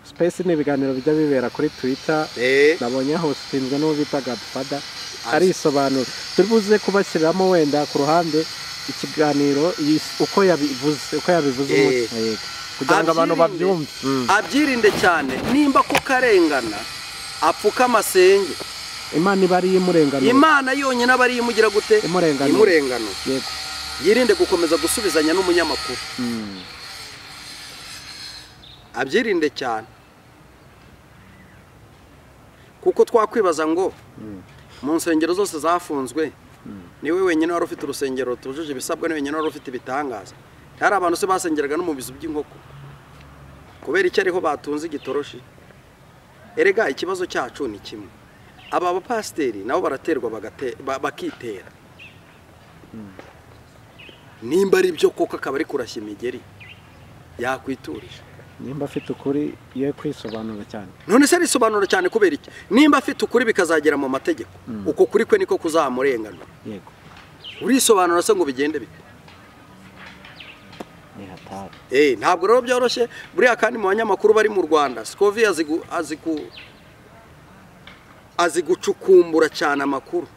S2: space ni ibiganiro bijya bibera kuri twitter
S3: Eh,
S2: nabonye hositinzwe n'uwo bita gadfada
S3: Azi.
S2: arisobanura turi buze kubashyiriramo wenda ku ruhande ikiganiro yis- uko yabivuze uko yabivuze
S3: Eh.
S2: umunsi yego kugira ngo abantu
S3: abyirinde.
S2: babyumve Mm.
S3: abyirinde cyane nimba ko karengana apfuka amasenge
S2: imana iba ariyo imurenganura
S3: imana yonyine aba ariyo imugira gute
S2: Imurenganura.
S3: imurengano
S2: yego
S3: yirinde gukomeza gusubizanya n'umunyamakuru
S2: Mm.
S3: abyirinde cyane kuko twakwibaza ngo mu nsengero zose zafunzwe niwe wenyine wari ufite urusengero rutujuje ibisabwa ni wenyine wari ufite ibitangaza hari abantu se basengeraga no mu bizu by'inkoko kubera icyo ariho batunze igitoroshi erega ikibazo cyacu ni kimwe aba bapasiteri nabo baraterwa bagate- ba- bakitera nimba ari byo koko akaba ari kurashya imigeri yakwiturije
S2: nimba afite ukuri ye kwisobanura cyane
S3: none se risobanura cyane kubera iki nimba afite ukuri bikazagera mu mategeko uko kuri kwe niko kuzamurenganura
S2: yego
S3: urisobanura se ngo bigende bite
S2: ni hatari
S3: Eh, ntabwo rero byoroshye buriya kandi mu banyamakuru bari mu rwanda sikovi azi gu- azi ku- azi gucukumbura cyane amakuru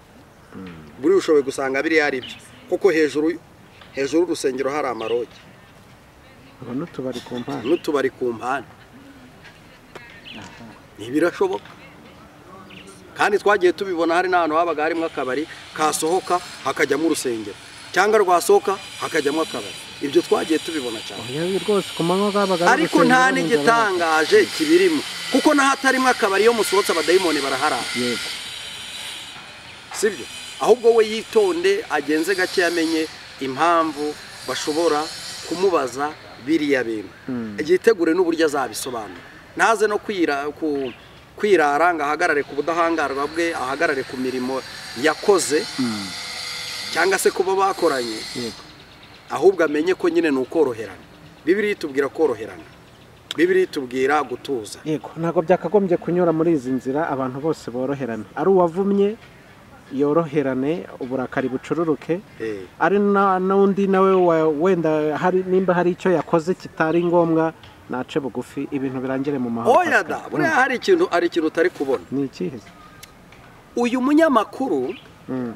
S3: buriya ushoboye gusanga biriya ari byo kuko hejuru hejuru y'urusengero hari amarogi
S2: ubu n'utubari ku mpande
S3: n'utubari ku mpande ntibirashoboka kandi twagiye tubibona hari n'ahantu habaga harimo akabari kasohoka hakajyamo urusengero cyangwa rwasohoka hakajyamo akabari ibyo twagiye tubibona cyane
S2: yewe rwose ku manywa bwabaga ari
S3: ariko
S2: urusengero
S3: nta
S2: nijoro.
S3: n'igitangaje kibirimo kuko n'ahatarimo akabari iyo musohotse abadayimoni baraharara
S2: yego
S3: sibyo ahubwo we yitonde agenze gake yamenye impamvu bashobora kumubaza biriya bintu yitegure n'uburyo azabisobanura ntaze no kwira ku kwirara ngo ahagarare ku budahangarwa bwe ahagarare ku mirimo yakoze cyangwa se kuba bakoranye
S2: yego
S3: ahubwo amenye ko nyine ni ukoroherana bibiri itubwira koroherana bibiri itubwira gutuza
S2: yego ntabwo byakagombye kunyura muri izi nzira abantu bose boroherane ari uwavumye yoroherane uburakari bucururuke
S3: Eh,
S2: ari na- n'undi nawe wa- wenda hari nimba hari icyo yakoze kitari ngombwa nace bugufi ibintu birangire mu mahoro
S3: oya da
S2: Pascal.
S3: buriya
S2: Mm.
S3: hari ikintu hari ikintu utari kubona
S2: ni ikihe
S3: uyu munyamakuru
S2: Mm.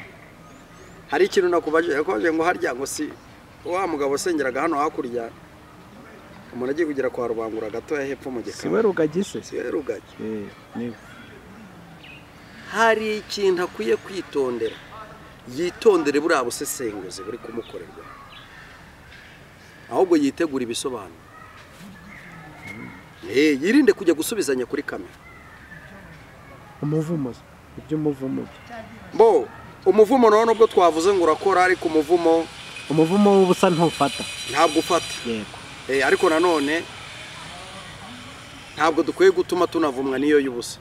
S3: hari ikintu nakubaje yakubaje ngo harya ngo si wa mugabo usengeraga hano hakurya umuntu agiye kugera kwa rubangura gatoya hepfo mu
S2: si we
S3: gikari
S2: rugagise
S3: si we rugagi
S2: Eh, ni we.
S3: hari ikintu akwiye kwitondera yitondere buriya busesenguzi buri kumukorerwa ahubwo yitegura ibisobanuro Eh, yirinde kujya gusubizanya kuri kamera
S2: umuvumo iby'umuvumo bye.
S3: bo umuvumo nawe nubwo twavuze ngo urakora ariko umuvumo
S2: umuvumo w'ubusa ntufata
S3: ntabwo ufata
S2: yego
S3: Eh, ariko nanone ntabwo dukwiye gutuma tunavumwa n'iyo y'ubusa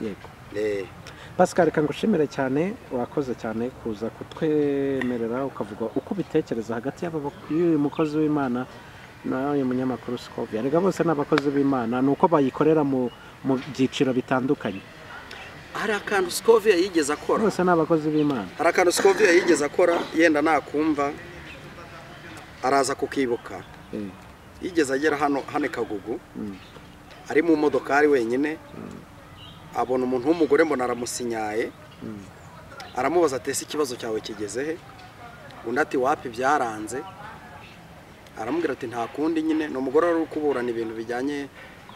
S2: yego
S3: Eh,
S2: pascal reka ngushimire cyane wakoze cyane kuza kutwemerera ukavuga uko ubitekereza hagati y'aba bak- y'uyu mukozi w'imana n'uyu munyamakuru sikovia rega bose ni abakozi b'imana ni uko bayikorera mu mu byiciro bitandukanye
S3: hari akantu sikoviya yigeze akora
S2: bose ni abakozi b'imana
S3: hari akantu sikoviya yigeze akora yenda nakumva araza kukibuka
S2: Eh,
S3: yigeze agera hano hano i kagugu
S2: mm,
S3: ari mu modokari wenyine abona umuntu w'umugore mbona aramusinyaye
S2: mm,
S3: aramubaza ati ese ikibazo cyawe kigeze he undi ati wapi byaranze aramubwira ati nta kundi nyine ni umugore wari uri kuburana ibintu bijyanye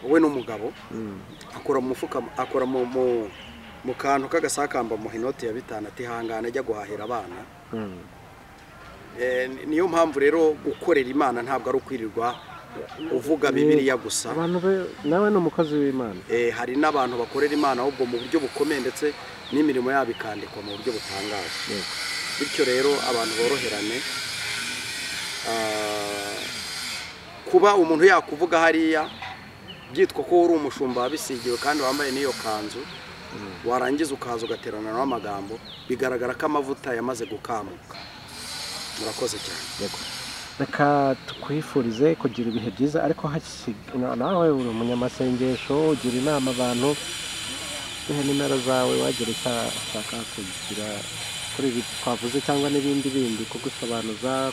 S3: we n'umugabo
S2: mm.
S3: akora mu mufuka akora mu mu- mu kantu k'agasakamba mu inoti ya bitanu ati hangane ajya guhahira abana
S2: Mm.
S3: Eh, ni- niyo mpamvu rero gukorera imana ntabwo ari ukwirirwa uvuga bibiliya gusa
S2: abantu be nawe ni umukozi w'imana
S3: Eh, hari n'abantu bakorera imana ahubwo mu buryo bukomeye ndetse n'imirimo yabo ikandikwa mu buryo butangaje
S2: yego
S3: bityo rero abantu boroherane Ah, kuba umuntu yakuvuga hariya byitwa ko uri umushumba wabisigiwe kandi wambaye n'iyo kanzu warangiza ukaza ugaterana nawe amagambo bigaragara ko amavuta yamaze gukamuka murakoze cyane
S2: yego reka twifurize kugira ibihe byiza ariko hasi- na- nawe uri umunyamasengesho ugira inama abantu ihe nimero zawe wagira icyo ashaka kugira kuri ibi twavuze cyangwa n'ibindi bindi kugusobanuza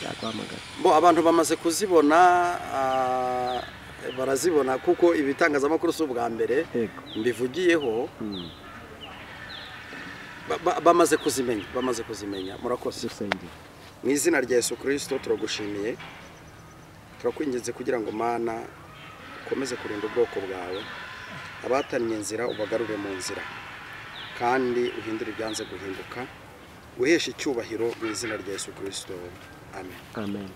S2: yaguhamagara
S3: bo abantu bamaze kuzibona ah, barazibona kuko ibitangazamakuru si ubwa mbere
S2: yego
S3: mbivugiyeho
S2: Mm,
S3: ba- ba- bamaze kuzimenya bamaze kuzimenya murakoze
S2: dusengera
S3: mu izina rya yesu kirisito turagushimiye turakwinginze kugira ngo mana ukomeze kurinda ubwoko bwawe abatannye inzira ubagarure mu nzira kandi uhindure ibyanze guhinduka uheshe icyubahiro mu izina rya yesu kirisito amen
S2: amen